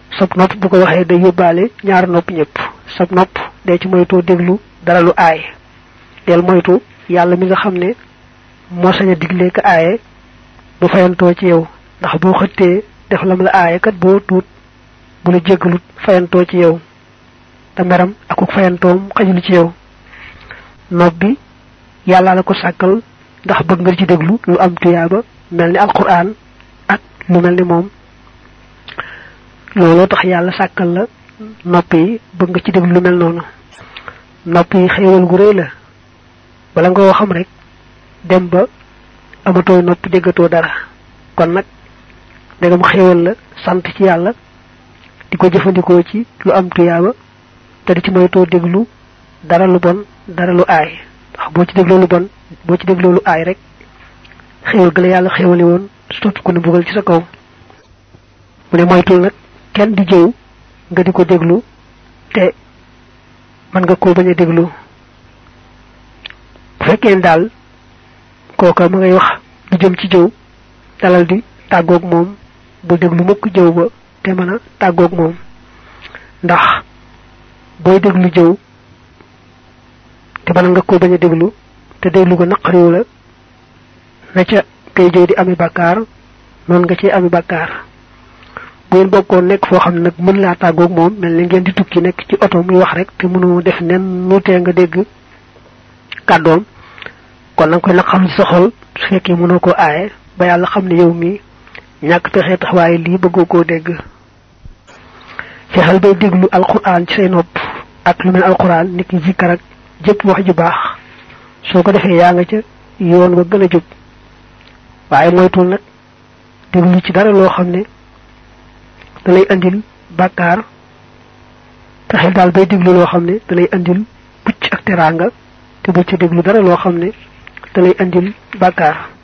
sab nopp bu ko waxee day yóbbaale ñaar nopp ñëpp sab nopp day ci moytoo déglu dara lu aay del moytu yàlla mi nga xam ne moo sañ a digle ka aaye bu fayantoo ci yow ndax boo xëttee def lam la aaye kat boo tuut bu la jéggalut fayantoo ci yow te meram akuk fayantoom xajul ci yow nopp bi yàlla la ko sàkkal ndax bëgg nga ci déglu lu am tuyaaba mel ni alquran ak lu mel ni moom looloo tax yàlla sàkkal la nopp yi bëgg nga ci déglu lu mel noonu nopp yi xéewal gu rëy la bala nga koo xam rek dem ba amatoo nopp déggatoo dara kon nag ndegam xéewal la sant ci yàlla di ko jëfandikoo ci lu am tuyaaba te di ci moytoo déglu dara lu bon dara lu aay ndax boo ci dégloo lu bon boo ci dégloo lu aay rek xéewal ga la yàlla xéewali woon soppi ko ne bugal ci sa kaw mu ne moytul nag kenn di jëw nga di ko déglu te mën nga koo bañ a déglu bu fekkee daal kooka ma ngay wax lu jëm ci jëw dalal di tàggoog moom bu déglu mukk jëw ba te mën a tàggoog moom ndax booy déglu jëw te mën nga koo bañ a déglu te déglu ko naqariwu la na ca kay jëw di ami bàkkaar noonu nga ci ami bàkkaar bu ngeen bokkoon nekk foo xam ne nag mën laa tàggoog moom mel ni ngeen di tukki nekk ci oto muy wax rek te mënoo def nen nu tee nga dégg kàddoom kon nanga koy naqarlu ci sa xol su fekkee mënoo koo aaye ba yàlla xam ne yow mi ñàkk pexe tax waaye lii bëggoo koo dégg fexeel bay déglu alquran ci say nopp ak lu mel alquran nit ki zikkar ak jëpp wax ju baax soo ko defee yaa nga ca yoon wa gën a jub waaye moytul nag déglu ci dara loo xam ne da lay andil bàkkaar fexeel daal bay déglu loo xam ne da lay andil pucc ak teraanga te bu ci déglu dara loo xam ne da lay andil bàkkaar